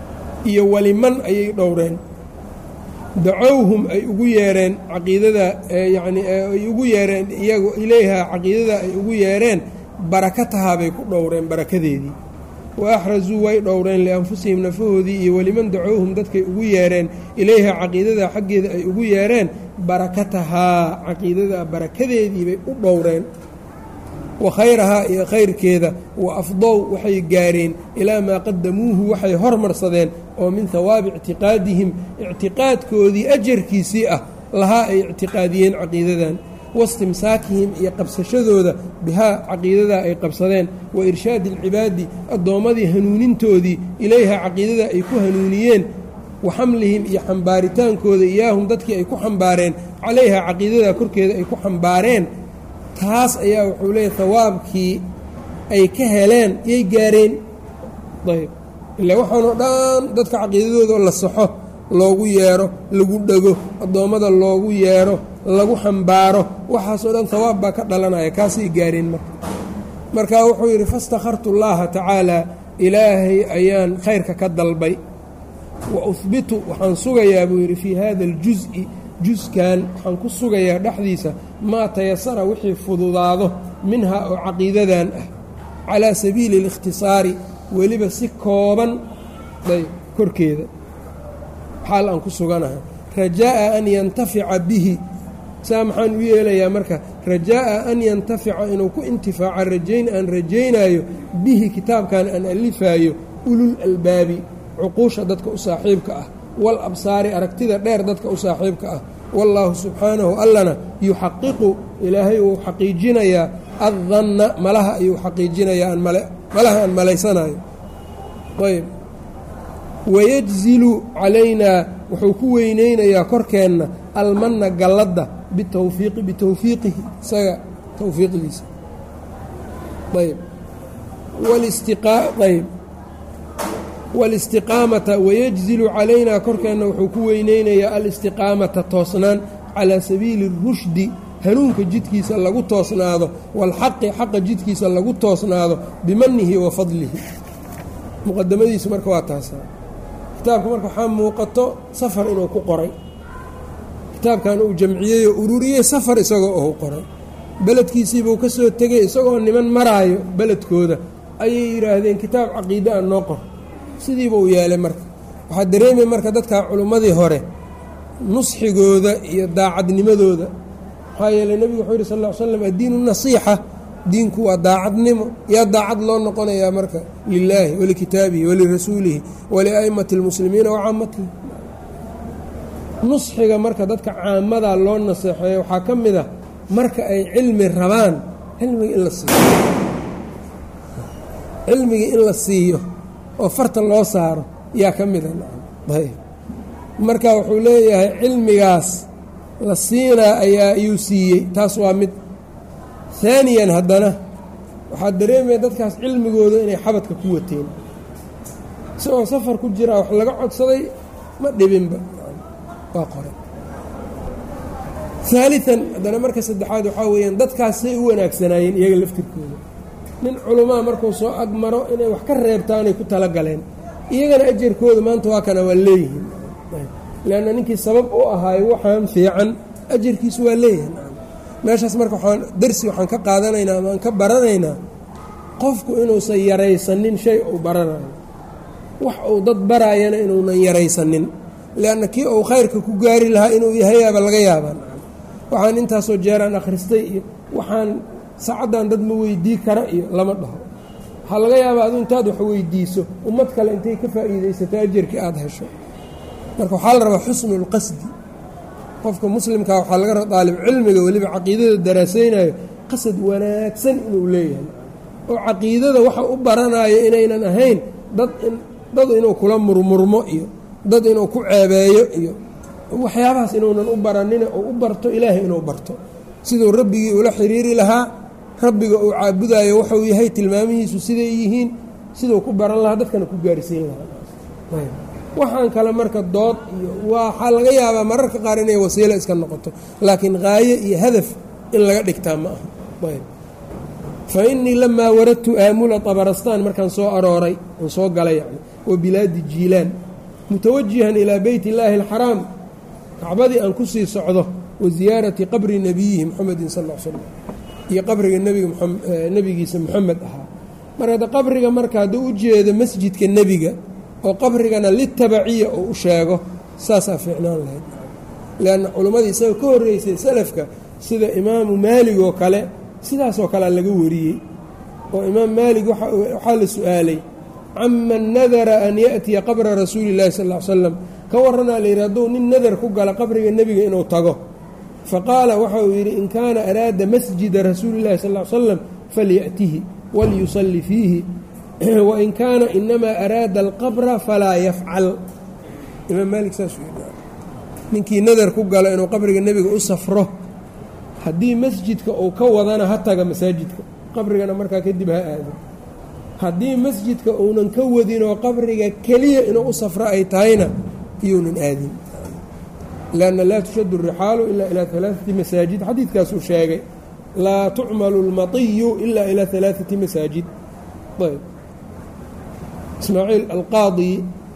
iyo waliman ayay dhowreen dacowhum ay ugu yeereen caqiidada yacni ay ugu yeereen iyagu ilayha caqiidada ay ugu yeereen barakatahaa bay ku dhowreen barakadeedii wa axrazuu way dhowreen lianfusihim nafahoodii iyo weliman dacowhum dadkay ugu yeereen ilayha caqiidada xaggeeda ay ugu yeereen barakatahaa caqiidada barakadeedii bay u dhowreen wa khayrahaa iyo khayrkeeda wa afdow waxay gaareen ilaa maa qadamuuhu waxay hormarsadeen oo min hawaabi ictiqaadihim ictiqaadkoodii ajarkiisii ah lahaa ay ictiqaadiyeen caqiidadan waistimsaakihim iyo qabsashadooda bihaa caqiidadaa ay qabsadeen wa irshaadi alcibaadi addoommadii hanuunintoodii ilayha caqiidada ay ku hanuuniyeen wa xamlihim iyo xambaaritaankooda iyaahum dadkii ay ku xambaareen calayha caqiidada korkeeda ay ku xambaareen taas ayaa wuxuu leeyahy hawaabkii ay ka heleen yay gaareen ayb ilaa waxaanoo dhan dadka caqiidadooda la saxo loogu yeero lagu dhego addoommada loogu yeero lagu xambaaro waxaasoo dhan hawaab baa ka dhalanaya kaasay gaareen marka marka wuxuu yidhi fastakhartu llaaha tacaalaa ilaahay ayaan khayrka ka dalbay wa uhbitu waxaan sugayaa buu yidhi fii hada aljuز'i juskan waxaan ku sugayaa dhexdiisa maa tayasara wixii fududaado minhaa oo caqiidadan ah calaa sabiili اlikhtisaari weliba si kooban ayb korkeeda xaal aan ku suganahay rajaa'a an yantafica bihi saa maxaan u yeelayaa marka rajaa'a an yantafica inuu ku intifaaca rajayn aan rajaynaayo bihi kitaabkan aan alifaayo ulul albaabi cuquusha dadka u saaxiibka ah wal absaari aragtida dheer dadka u saaxiibka ah wallaahu subxaanahu allana yuxaqiqu ilaahay uu xaqiijinayaa addanna malaha ayuu xaqiijinayaa malaha aan malaysanayo ayb wayajzilu calaynaa wuxuu ku weyneynayaa korkeenna almanna galladda bitawfiiqi bitawfiiqihi isaga tawfiiqdiisa ayb ayb walistiqaamata wayajzilu calaynaa korkeenna wuxuu ku weyneynayaa alistiqaamata toosnaan calaa sabiili rushdi hanuunka jidkiisa lagu toosnaado waalxaqi xaqa jidkiisa lagu toosnaado bimanihi wa fadlihi muqadamadiisu marka waa taasa kitaabka marka waxaa muuqato safar inuu ku qoray kitaabkan uu jamciyey oo ururiyey safar isagoo ou qoray beledkiisiibuu ka soo tegay isagoo niman maraayo beledkooda ayay yidhaahdeen kitaab caqiide a noo qor sidiiba uu yeelay marka waxaa dareemay marka dadka culummadii hore nusxigooda iyo daacadnimadooda maxaa yeeley nebigu wuxuu yidhi sal ll ly slam addiinu nasiixa diinku waa daacadnimo yaa daacad loo noqonayaa marka lilaahi walikitaabihi walirasuulihi walia'immati اlmuslimiina wa caamatihi nusxiga marka dadka caamadaa loo naseexeeyo waxaa ka mid ah marka ay cilmi rabaan cilmiga in la siiyo cilmiga in la siiyo oo farta loo saaro yaa ka mida ayb marka wuxuu leeyahay cilmigaas la siinaa ayaa ayuu siiyey taas waa mid haaniyan haddana waxaa dareemaya dadkaas cilmigooda inay xabadka ku wateen isagoo safar ku jiraa wax laga codsaday ma dhibinba waa qoray haalian haddana marka saddexaad waxaa weeyaan dadkaas say u wanaagsanaayeen iyaga laftirkooda nin culamaa markuu soo agmaro inay wax ka reebtaanay ku tala galeen iyagana ajarkooda maanta waa kana waa leeyihiin leanna ninkii sabab u ahaayo waxaan fiican ajarkiisu waa leeyahay meeshaas marka waxaan darsi waxaan ka qaadanaynaa amaan ka baranaynaa qofku inuusan yaraysanin shay uu baranayo wax uu dad baraayana inuunan yaraysanin leanna kii uu khayrka ku gaari lahaa inuu yahayaaba laga yaabaa waxaan intaasoo jeeraan akhristay iyo waxaan saacaddan dad ma weydii kara iyo lama dhaho waxaa laga yaabaa adu intaad wax weydiiso ummad kale intay ka faa'iidaysato ajarkii aada hesho marka waxaa la rabaa xusnulqasdi qofka muslimkaa waxaa laga raba daalib cilmiga weliba caqiidada daraasaynayo qasad wanaagsan inuu leeyahay oo caqiidada waxa u baranayo inaynan ahayn dad dad inuu kula murmurmo iyo dad inuu ku ceebeeyo iyo waxyaabahaas inuunan u baranine oo u barto ilaahay inuu barto siduu rabbigii ula xiriiri lahaa rabbiga uu caabudayo wuxuu yahay tilmaamihiisu siday yihiin siduu ku baran lahaa dadkana ku gaarsiin lahaa waxaan kale marka dood iyo waxaa laga yaabaa mararka qaar inay wasiilo iska noqoto laakiin qaayo iyo hadaf in laga dhigtaa ma aha fa innii lamaa waradtu aamula tabarastaan markaan soo arooray aan soo galay yani wa bilaadi jiilaan mutawajihan ilaa beyt illaahi alxaraam kacbadii aan ku sii socdo wa ziyaarati qabri nebiyihi muxamedin sal l slam iyo qabriga nebigiisa muxamed ahaa marka hadda qabriga marka hadduu u jeedo masjidka nebiga oo qabrigana litabaciya oo u sheego saasaa fiicnaan lahayd leanna culimmadii isaga ka horreysay salafka sida imaamu maalig oo kale sidaasoo kalea laga wariyey oo imaam maalig waxaa la su-aalay caman nadara an yaأtiya qabra rasuuli اllahi sal ly slam ka waranaa la yidhi hadduu nin nadar ku gala qabriga nebiga inuu tago faqaala waxa uu yidhi in kaana araada masjida rasuuli اllahi sal ly slam falyأtihi walyusalli fiihi wain kaana inamaa araada alqabra falaa yafcal imaam maalik saasuu yidhi ninkii nadar ku galo inuu qabriga nebiga u safro haddii masjidka uu ka wadana ha taga masaajidka qabrigana markaa kadib ha aado haddii masjidka uunan ka wadinoo qabriga keliya inuu u safro ay tahayna iyounan aadin lanna laa tushadu rixaalu ilaa ilaa alaaati masaajid xadiidkaasuu sheegay laa tucmalu lmatiyu ilaa ilaa alaaati masaajid ayb ismaaciil alqaadi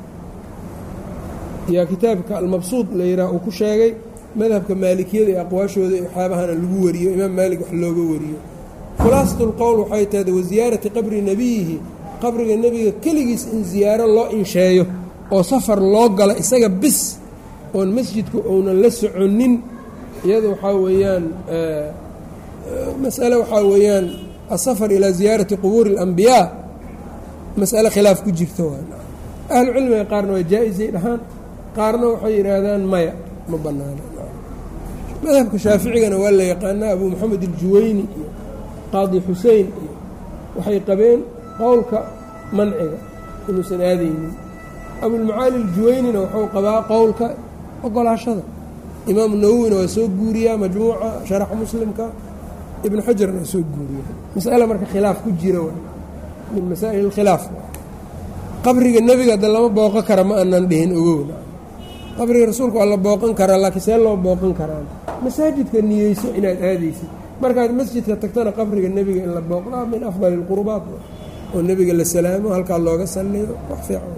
yaa kitaabka almabsuud la yidhaah uu ku sheegay madhabka maalikiyada ee aqwaashooda ee waxyaabahana lagu wariyo imaam maalik wax looga wariyo khulaasatu lqowl waxay tahda wasiyaarati qabri nebiyihi qabriga nebiga keligiis in ziyaaro loo insheeyo oo safar loo galo isaga bis oon masjidku ounan la soconin iyada waxaa weeyaan masale waxaa weeyaan asafar ilaa ziyaarati qubuuri اlambiyaa masale khilaaf ku jirta waa ahlucilmiga qaarna waa jaa-isay dhahaan qaarna waxay yidhaahdaan maya ma bannaana madhabka shaaficigana waa la yaqaanaa abu moxamed aljuweyni iyo qaadi xusein iyo waxay qabeen qowlka manciga inuusan aadaynin abulmacaali aljuweynina wuxuu qabaa qowlka ogolaashada imaamu nawowina waa soo guuriyaa majmuuca sharaxa muslimka ibnu xajarna waa soo guuriya masale marka khilaaf ku jira min masaa'il اlkhilaaf qabriga nebiga hadda lama booqan kara ma aanan dhihin ogowna qabriga rasuulka waa la booqan karaa laakiin see loo booqan karaan masaajidka niyeyso inaad aadaysid markaad masjidka tagtana qabriga nebiga in la booqdaa min afdali اlqurbaat oo nebiga la salaamo halkaa looga salliyo wax fiican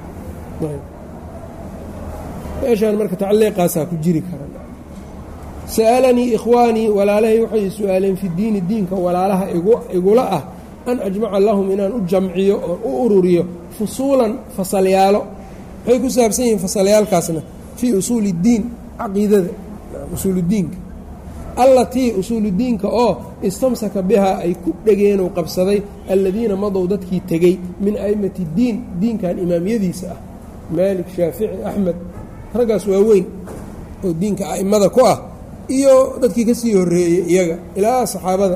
meeshaan marka tacliiqaasaa ku jiri kara sa'alanii ikhwaanii walaalahay waxay su-aaleen fi diini diinka walaalaha igula ah an ajmaca lahum inaan u jamciyo oo u ururiyo fusuulan fasalyaalo waxay ku saabsan yihiin fasalyaalkaasna fii usuuli اddiin caqiidada usuuludiinka allatii usuuludiinka oo istamsaka bihaa ay ku dhegeenuu qabsaday aladiina madow dadkii tegey min a'immati اddiin diinkan imaamyadiisa ah maalik shaafici axmed raggaas waa weyn oo diinka a'immada ku ah iyo dadkii ka sii horreeyey iyaga ilaa saxaabada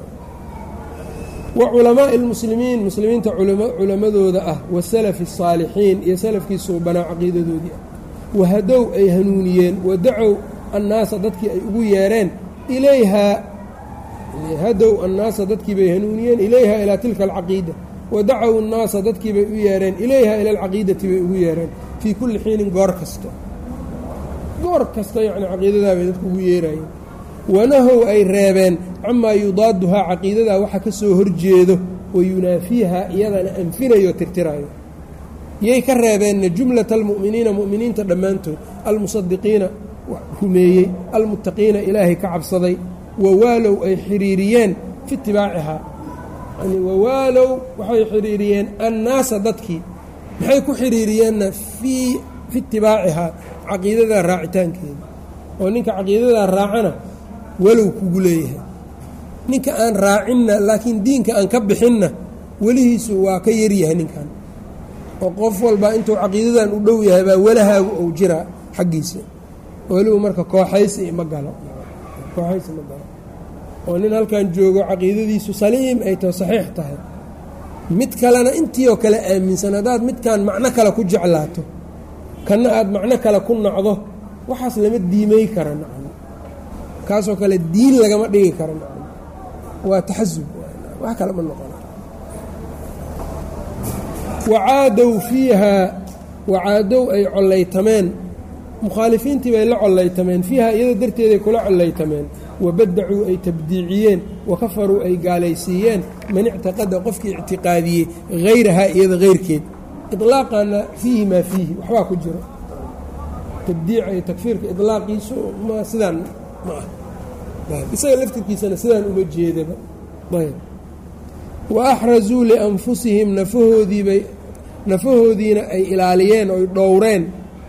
wa culamaa'i اlmuslimiin muslimiinta culammadooda ah wasalafi الsaalixiin iyo salafkii suubanaa caqiidadoodii ah wahadow ay hanuuniyeen wadacow annaasa dadkii ay ugu yeereen ilayhaa hadow annaasa dadkii bay hanuuniyeen ilayhaa ilaa tilka alcaqiida wadacow annaasa dadkii bay u yeereen ilayhaa ila alcaqiidati bay ugu yeereen fii kulli xiinin goor kasta goor kasta yacni caqiidadaa bay dadku ugu yeerayeen wanahow ay reebeen camaa yudaaduhaa caqiidadaa waxa ka soo horjeedo wa yunaafiiha iyadana anfinayo tirtirayo yay ka reebeenna jumlata almu'miniina mu'miniinta dhammaantood almusadiqiina rumeeyey almuttaqiina ilaahay ka cabsaday wawaalow ay xiriiriyeen fi itibaacihaa yani wawaalow waxay xiriiriyeen annaasa dadkii maxay ku xiriiriyeenna fii fi itibaacihaa caqiidadaa raacitaankeeda oo ninka caqiidadaa raacana walow kugu leeyahay ninka aan raacinna laakiin diinka aan ka bixinna welihiisu waa ka yaryahay ninkan oo qof walba intuu caqiidadan u dhow yahay baa walahaagu ou jiraa xaggiisa weliba marka kooxaysi ma galo kooxaysi ma galo oo nin halkan joogo caqiidadiisu saliim ay taho saxiix tahay mid kalena intii oo kale aaminsan haddaad midkan macno kale ku jeclaato kanna aad macno kale ku nacdo waxaas lama diimay kara nacmo kaasoo kale diin lagama dhigi kara nacmo waa taxasub wax kale ma noqon wacaadow fiihaa wacaadow ay collaytameen mukhaalifiintii bay la collaytameen fiiha iyada darteeday kula collaytameen wabadacuu ay tabdiiciyeen wa kafaruu ay gaalaysiiyeen man ictiqada qofkii ictiqaadiyey hayrahaa iyada hayrkeed ilaaqana fiihi maa fiihi waxbaa ku jiro tabdiica iyo takfiirka ilaaqiisu ma sidaan ma ah isaga laftirkiisana sidaan uma jeedaba ayb wa axrazuu lianfusihim nafahoodiibay nafahoodiina ay ilaaliyeen oy dhowreen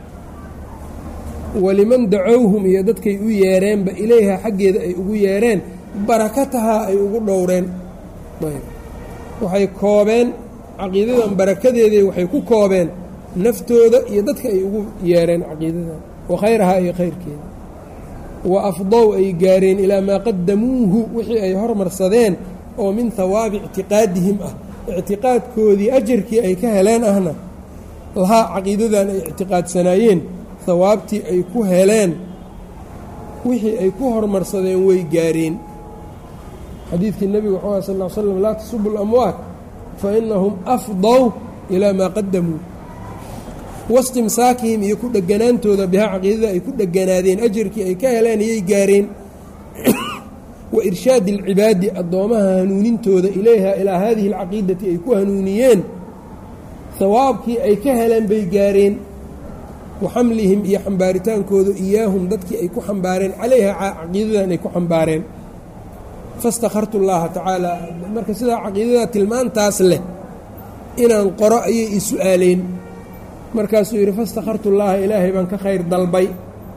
waliman dacowhum iyo dadkay u yeereenba ilayha xaggeeda ay ugu yeereen barakatahaa ay ugu dhowreen ayb waxay koobeen caqiidadan barakadeeday waxay ku koobeen naftooda iyo dadka ay ugu yeereen caqiidadan wa khayrahaa iyo khayrkeeda wa afdow ay gaareen ilaa maa qadamuuhu wixii ay hormarsadeen oo min hawaabi ictiqaadihim ah ictiqaadkoodii ajarkii ay ka heleen ahna lahaa caqiidadan ay ictiqaadsanaayeen hawaabtii ay ku heleen wixii ay ku hormarsadeen way gaareen xadiidkii nebigu wuxuu aha sal l slam laa tasubu lamwaat fa inahum afdow ilaa maa qadamuu wastimsaakihim iyo ku dheganaantooda bihaa caqiidada ay ku dheganaadeen ajarkii ay ka heleen iyay gaareen wa irshaadi alcibaadi addoomaha hanuunintooda ilayha ilaa haadihi alcaqiidati ay ku hanuuniyeen hawaabkii ay ka heleen bay gaareen wa xamlihim iyo xambaaritaankooda iyaahum dadkii ay ku xambaareen calayha caqiidadan ay ku xambaareen fastakhartu llaaha tacaala marka sidaa caqiidada tilmaantaas leh inaan qoro ayay i su-aaleen markaasuu yidhi fastakhartu llaaha ilaahay baan ka khayr dalbay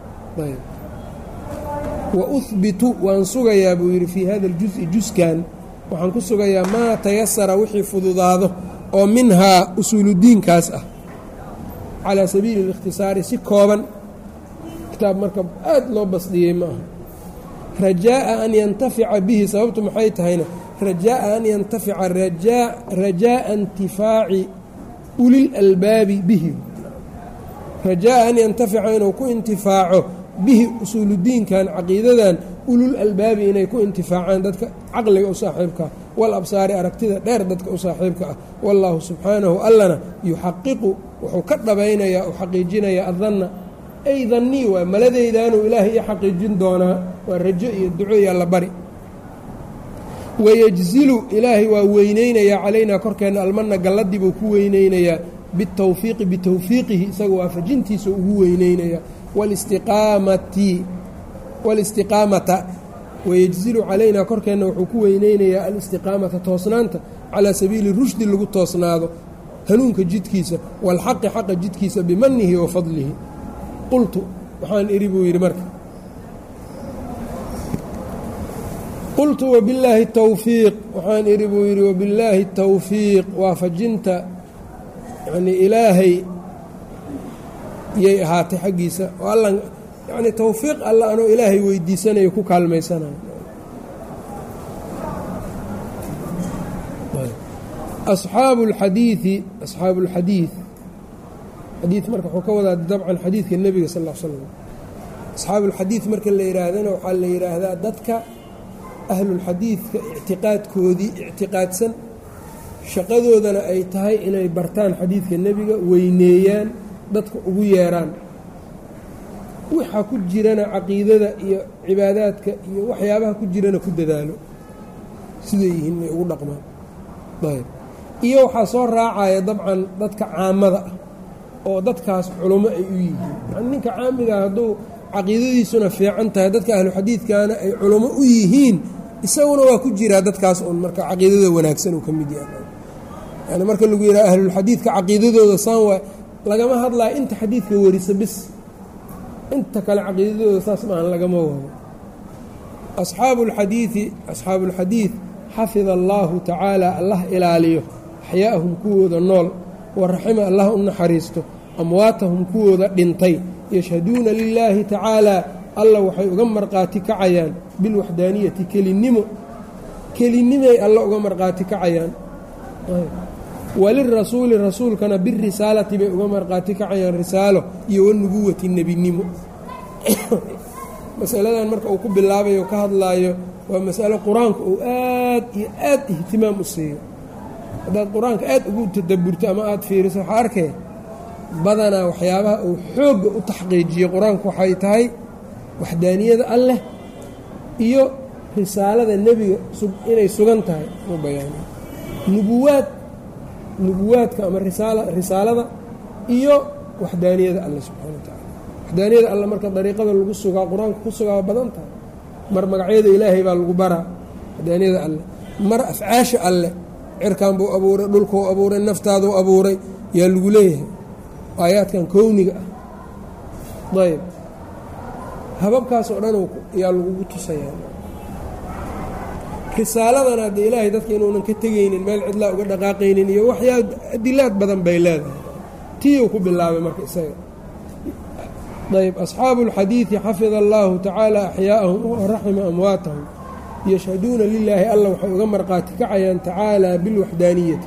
wa uhbitu waan sugayaa buu yidhi fii hada aljusi juskan waxaan ku sugayaa maa tayasara wixii fududaado oo minhaa usuuludiinkaas ah calaa sabiili اlikhtisaari si kooban kitaab marka aad loo basdiyey ma aha rajaaءa an yantafica bihi sababtu maxay tahayna rajaaءa an yantafica rajaaءa intifaaci ulil albaabi bihi rajaaءa an yantafica inuu ku intifaaco bihi usuuludiinkan caqiidadan ulul albaabi inay ku intifaacaan dadka caqliga u saaxiibka ah wal absaari aragtida dheer dadka u saaxiibka ah wallaahu subxaanahu allana yuxaqiqu wuxuu ka dhabaynayaa u xaqiijinayaa adanna ay dannii waa maladaydaanuu ilaahay i xaqiijin doonaa waa rajo iyo duco iyo alla bari wayejzilu ilaahay waa weyneynayaa calaynaa korkeenna almanna galladii buu ku weyneynayaa bitawfiiqi bitawfiiqihi isaga waafajintiisa ugu weyneynayaa walistiqaamati walistiqaamata wayejzilu calaynaa korkeenna wuxuu ku weyneynayaa alistiqaamata toosnaanta calaa sabiili rushdi lagu toosnaado hanuunka jidkiisa waalxaqi xaqa jidkiisa bimanihi wa fadlihi qultu waxaan idhi buu yidhi marka qultu wabillaahi tawfiiq waxaan idhi buu yidhi wabillaahi tawfiiq waafajinta yanii ilaahay yay ahaatay xaggiisa oo alla yacnii tawfiiq alla anoo ilaahay weydiisanayo ku kaalmaysanayo asxaabu اlxadiidi asxaabu اlxadiid xadiid marka wuxuu ka wadaa dabcan xadiidka nebiga sal ll l slam asxaabuulxadiid marka la yidhaahdana waxaa la yidhaahdaa dadka ahlulxadiidka ictiqaadkoodii ictiqaadsan shaqadoodana ay tahay inay bartaan xadiidka nebiga weyneeyaan dadka ugu yeeraan waxa ku jirana caqiidada iyo cibaadaadka iyo waxyaabaha ku jirana ku dadaalo siday yihiin may ugu dhaqmaan ayb iyo waxaa soo raacaya dabcan dadka caamada ah oo dadkaas culummo ay u yihiin yani ninka caamigaa hadduu caqiidadiisuna fiican tahay dadka ahlu xadiidkana ay culummo u yihiin isaguna waa ku jiraa dadkaas un marka caqiidada wanaagsan uu ka mid yahay yani marka lagu yidhaha ahlulxadiidka caqiidadooda saan waa lagama hadlayo inta xadiidka warisa bis inta kale caqiidadooda saas maahan lagama wado asxaabu lxadiidi asxaabu ulxadiid xafida allaahu tacaala allah ilaaliyo axyaa'ahum kuwooda nool waraxima allah u naxariisto amwaatahum kuwooda dhintay yashhaduuna lilaahi tacaalaa alla waxay uga marqaati kacayaan bilwaxdaaniyati kelinimo kelinimay alla uga marqaati kacayaan walirasuuli rasuulkana birisaalati bay uga marqaati kacayaan risaalo iyo wanubuwati nebinimo masaladan marka uu ku bilaabayo ka hadlaayo waa masalo qur-aanka uu aad iyo aad ihtimaam u siiyo haddaad qur-aanka aad ugu tadaburto ama aada fiiriso waxaa arkay badanaa waxyaabaha uu xoogga u taxqiijiyo qur-aanku waxay tahay waxdaaniyada alleh iyo risaalada nebiga inay sugan tahay u bayaaniyo nubuwaad nubuwaadka ama risaalada iyo waxdaaniyada alle subxana wa tacala waxdaaniyada alle marka dariiqada lagu sugaa qur-aanka ku sugaa badan tahay mar magacyada ilaahay baa lagu baraa waxdaaniyada alle mar afcaasha alle cirkan buu abuuray dhulkuu abuuray naftaaduu abuuray yaa lagu leeyahay aayaadkan kowniga ah ayb hababkaas oo dhan yaa lagugu tusayaa risaaladana haddee ilaahay dadka inuunan ka tegaynin meel cidlaa uga dhaqaaqaynin iyo waxyaa adilaad badan bay leedahay tiiuu ku bilaabay marka isaga ayb asxaabu اlxadiidi xafida allahu tacaala axyaa'ahum waraxima amwaatahum yashhaduuna lilaahi alla waxay uga marqaati kacayaan tacaala bilwaxdaaniyati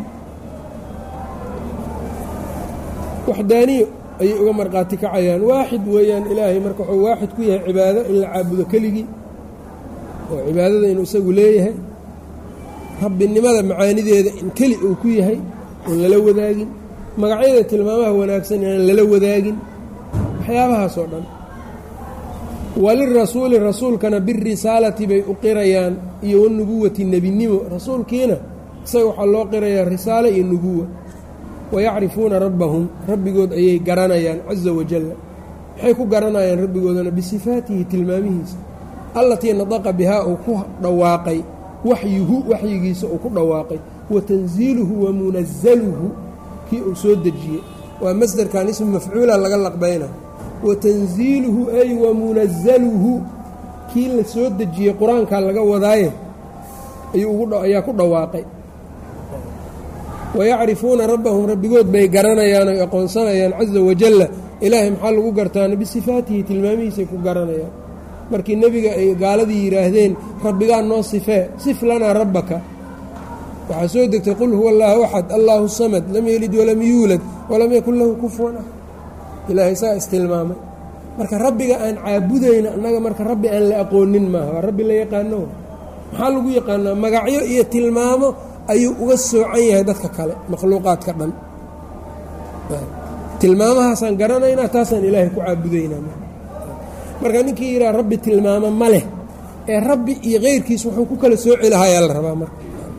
waxdaaniyo ayay uga marqaati kacayaan waaxid weeyaan ilaahay marka wuxuu waaxid ku yahay cibaado in la caabudo keligii oo cibaadada inuu isagu leeyahay rabbinimada macaanideeda in keli uu ku yahay oon lala wadaagin magacyada tilmaamaha wanaagsan inaan lala wadaagin waxyaabahaas oo dhan walirasuuli rasuulkana birisaalati bay u qirayaan iyo wanubuwati nebinimo rasuulkiina isaga waxaa loo qirayaa risaalo iyo nubuwa wayacrifuuna rabbahum rabbigood ayay garanayaan caza wajalla maxay ku garanayaan rabbigoodana bisifaatihi tilmaamihiisa allatii nadaqa bihaa uu ku dhawaaqay waxyuhu waxyigiisa uu ku dhawaaqay wa tanziiluhu wa munazaluhu kii uu soo dejiyey waa masderkan ismu mafcuula laga laqbayna wa tanziiluhu ay wa munazaluhu kii la soo dejiyey qur-aankaa laga wadaaye ayaa ku dhawaaqay wayacrifuuna rabbahum rabbigood bay garanayaan oy aqoonsanayaan caza wajalla ilaahay maxaa lagu gartaana bisifaatihi tilmaamihiisay ku garanayaan markii nebiga ay gaaladii yidhaahdeen rabbigaa noo sifee sif lanaa rabbaka waxaa soo degtay qul huwa allaahu axad allaahu samad lam yelid walam yuulad walam yakun lahu kufuwan ah ilaahay saa istilmaamay marka rabbiga aan caabudayna annaga marka rabbi aan la aqoonin maaha waa rabbi la yaqaano maxaa lagu yaqaanaa magacyo iyo tilmaamo ayuu uga soocan yahay dadka kale makhluuqaadka dhan tilmaamahaasaan garanaynaa taasaan ilaahay ku caabudaynaa marka ninkii yidhaha rabbi tilmaamo ma leh ee rabbi iyo keyrkiis wuxuu ku kala sooci lahayaa la rabaa marka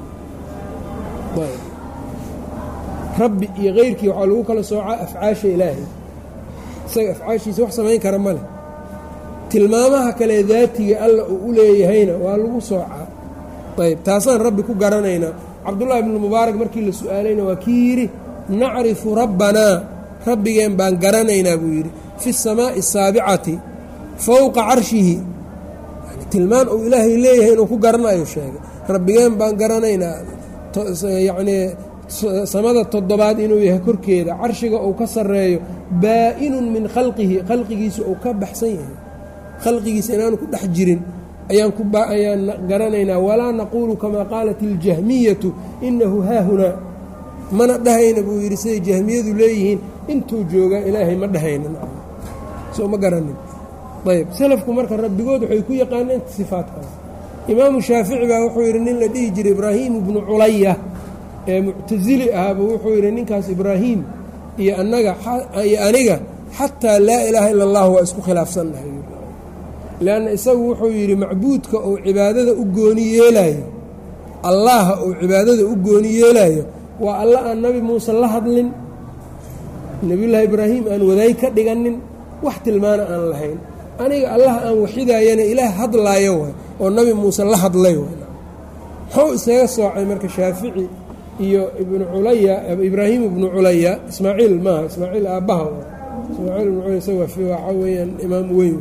rabbi iyo keyrkii waxaa lagu kala soocaa afcaasha ilaahay isaga afcaashiisa wax samayn kara ma leh tilmaamaha kale daatiga alla uu u leeyahayna waa lagu soocaa ayb taasaan rabbi ku garanaynaa cabdullaahi ibnu mubaarak markii la su-aalayna waa kii yidhi nacrifu rabbanaa rabbigeen baan garanaynaa buu yidhi fi اsamaaءi الsaabicati fowqa carshihi tilmaan uu ilaahay leeyahay inuu ku garanayo sheegay rabbigeen baan garanaynaa yacnii samada toddobaad inuu yahay korkeeda carshiga uu ka sarreeyo baa-inun min khalqihi khalqigiisa uu ka baxsan yahay khalqigiisa inaanu ku dhex jirin ayaan ayaan garanaynaa walaa naquulu kamaa qaalat iljahmiyatu inahu haahunaa mana dhahayna buu yidhi siday jahmiyadu leeyihiin intuu joogaa ilaahay ma dhahayna soo ma garanin ayb salafku marka rabbigood waxay ku yaqaaneen sifaadkaas imaamu shaafici baa wuxuu yidhi nin la dhihi jiray ibraahiim ibnu culaya ee muctasili ahaaba wuxuu yidhi ninkaas ibraahiim iyo annaga iyo aniga xataa laa ilaaha ila allah waa isku khilaafsannahay leanna isagu wuxuu yidhi macbuudka uu cibaadada u gooni yeelaayo allaha uu cibaadada u gooni yeelaayo waa alla aan nabi muuse la hadlin nebiyullaahi ibraahim aan wadaay ka dhiganin wax tilmaana aan lahayn aniga allah aan waxidaayana ilaah hadlaayo waay oo nabi muuse la hadlay waay muxuu isaga soocay marka shaafici iyo ibnu culaya ibraahim ibnu culaya ismaaciil maaha ismaaciil aabbaha ismaaciil ibnu culaya isaga waxaa weeyaan imaam weyn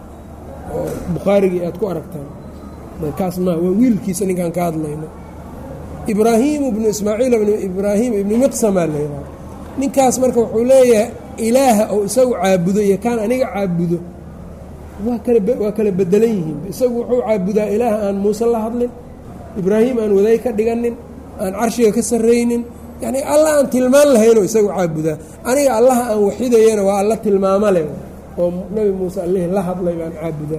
oo bukhaarigii aad ku aragtaan kaas maaha waa wiilkiisa ninkaan ka hadlayno ibraahiim ibnu ismaaciil ibnu ibraahim ibnu miqsamaa la yidhaha ninkaas marka wuxuu leeyahay ilaaha oo isagu caabudo iyo kaan aniga caabudo waa kala waa kala bedelan yihiin isagu wuxuu caabudaa ilaaha aan muuse la hadlin ibraahim aan waday ka dhiganin aan carshiga ka sarraynin yacnii alla aan tilmaan lahaynoo isagu caabudaa aniga allaha aan waxidayana waa alla tilmaamo leh oo nabi muuse allihii la hadlay baan caabudaa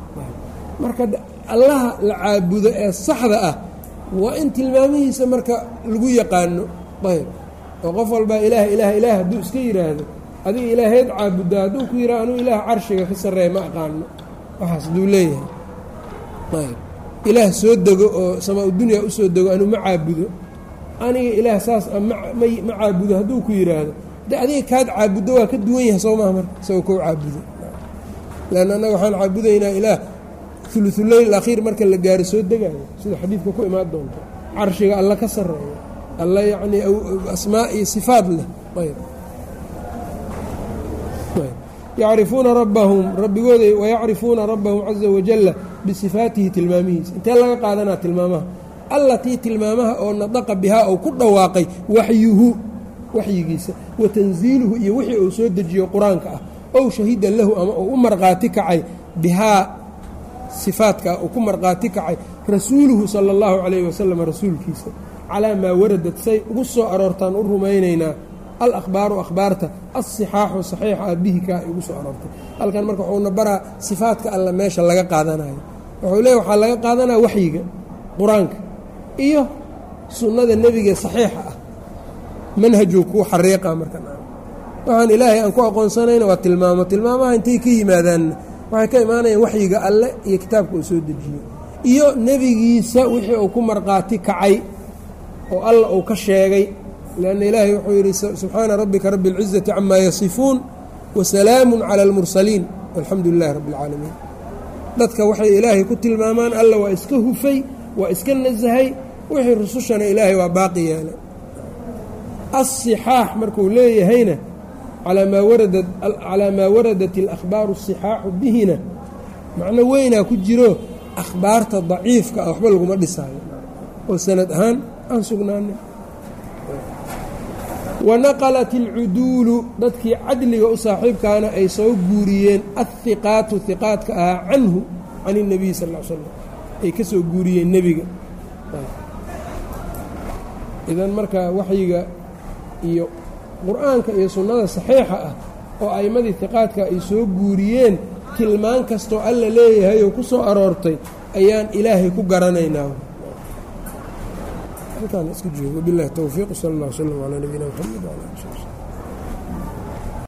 marka allaha la caabudo ee saxda ah waa in tilmaamihiisa marka lagu yaqaano ayb oo qof walbaa ilaah ilaah ilaah hadduu iska yidhaahdo adiga ilaaheed caabuddaa hadduu ku yidhaha anuu ilaah carshiga ka sarreeya ma aqaano waxaas hadduu leeyahay ayb ilaah soo dego oo samaa-udunya u soo dego anuu ma caabudo aniga ilaah saas a ma caabudo hadduu ku yidhaahdo de adiga kaad caabuddo waa ka duwan yahay soo maha marka isagoo kou caabudo leanna annaga waxaan caabudaynaa ilaah uluuleyl akhiir marka la gaaro soo degayo sida xadiidka ku imaan doonto carshiga alla ka sarreeya alla yacnii asmaa iyo sifaad leh ayb yacrifuuna rabbahum rabbigooda wayacrifuuna rabbahum caza wajalla bisifaatihi tilmaamihiisa intee laga qaadanaa tilmaamaha allatii tilmaamaha oo nadaqa bihaa ou ku dhawaaqay waxyuhu waxyigiisa wa tansiiluhu iyo wixii uu soo dejiyo qur-aanka ah ow shahida lahu ama uu u markhaati kacay bihaa sifaadka uu ku markhaati kacay rasuuluhu sala allahu calayhi wasalam rasuulkiisa calaa maa waradad say ugu soo aroortaan u rumaynaynaa alahbaaru akhbaarta alsixaaxu saxiixa ah bihi kaa ay ugu soo aroortay halkan marka wuxuuna baraa sifaadka alla meesha laga qaadanayo wuxuu leeya waxaa laga qaadanaya waxyiga qur-aanka iyo sunnada nebiga saxiixa ah manhajuu kuu xariiqa marka waxaan ilaahay aan ku aqoonsanayna waa tilmaamo tilmaamaha intay ka yimaadaanna waxay ka imaanayaan waxyiga alle iyo kitaabka uu soo dejiyo iyo nebigiisa wixii uu ku markhaati kacay oo alla uu ka sheegay lanna ilaahay wuxuu yidhi subxaana rabbika rabbi اlcizati camaa yasifuun wasalaamu cala اlmursaliin walxamdu lilahi rabbi اlcaalamiin dadka waxay ilaahay ku tilmaamaan alla waa iska hufay waa iska nasahay wixii rusushana ilaahay waa baaqi yeelay asixaax markuu leeyahayna calaa maa waradat اlakhbaaru الsixaaxu bihina macno weynaa ku jiro akhbaarta daciifka ah waxba laguma dhisaayo oo sanad ahaan aan sugnaanin wanaqalat alcuduulu dadkii cadliga u saaxiibkaana ay soo guuriyeen alhiqaatu hiqaadka ahaa canhu can اnebiy sal l slam ay ka soo guuriyeen nebiga idan marka waxyiga iyo qur-aanka iyo sunnada saxiixa ah oo a'immadii hiqaadka ay soo guuriyeen tilmaan kastoo alla leeyahay oo ku soo aroortay ayaan ilaahay ku garanaynaa halkaan iska joogo bilahi towfiiq sal اllah wslm calaa nabiyina mxamed wala ali